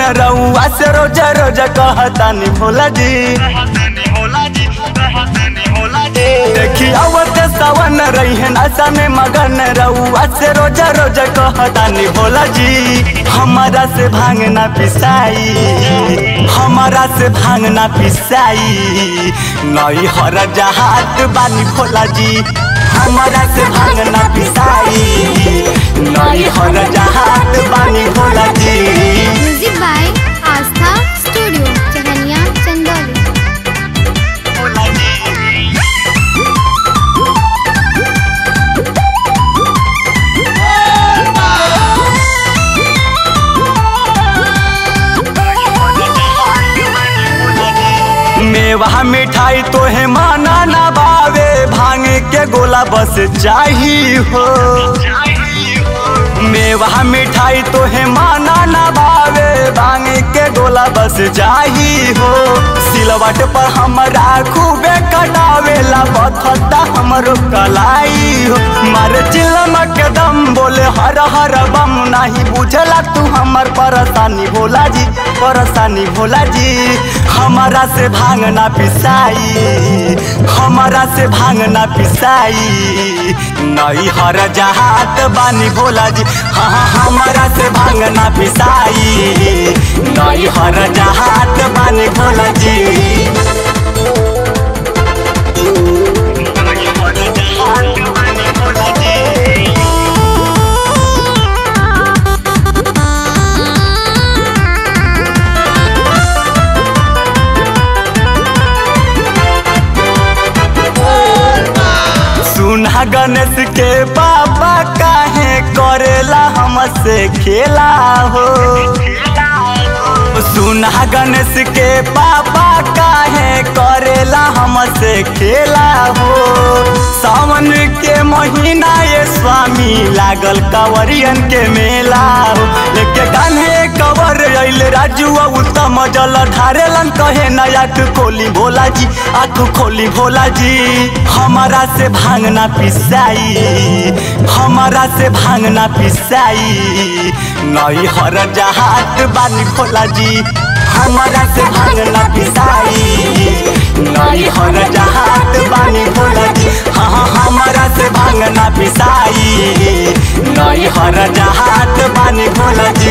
रउआ से रोज रोज कहतानी भोला जी देखी आवत सावन रही नशा में मगन रउआ से रोज रोज कहतानी भोला जी हमारा से भांग ना पिसाई हमारा से भांग ना पिसाई नई हर जहात बानी भोला जी हमारा से भांग ना पिसाई नई हर जहात बानी Bhola ji music by Aastha studio Chahaniya Chandauli मेवा मिठाई तोहे माना ना बावे भांग के गोला बस चाही हो मेवा मिठाई तोहे माना ना बावे भांग के गोला बस जाही हो सिलवट पर हमरा खूबे कटावेला बथता हमरो कलाई हो मारे चिलम के दम बोले हर हर बम नाही बुझला तू हमर परेशानी भोला जी परेशानी भोला जी हमारा से भांग ना पिसाई हमारा से भांग ना पिसाई नई हर जहात बानी भोला जी हाँ हाँ हमारा से भांग ना पिसाई नई हर जहात बानी भोला जी सुना गणेश के बाबा काहे करेला हमसे खेला हो सुना गणेश के बाबा काहे करेला हमसे खेला हो सावन के महीना ये स्वामी लागल कंवरियन के मेला हो लेके कान्हे कवर अइले राजू उत्तम जल ढारेलन कहे ना आँख खोली भोला जी आँख खोली भोला जी हमारा से भांग ना पिसाई हमारा से भांग ना पिसाई नई हर जहात बानी भोला जी हमारा से भांग ना पिसाई नई हर जहात बानी भोला जी हाँ हाँ हमारा से भांग ना पिसाई नई हर जहात बानी भोला जी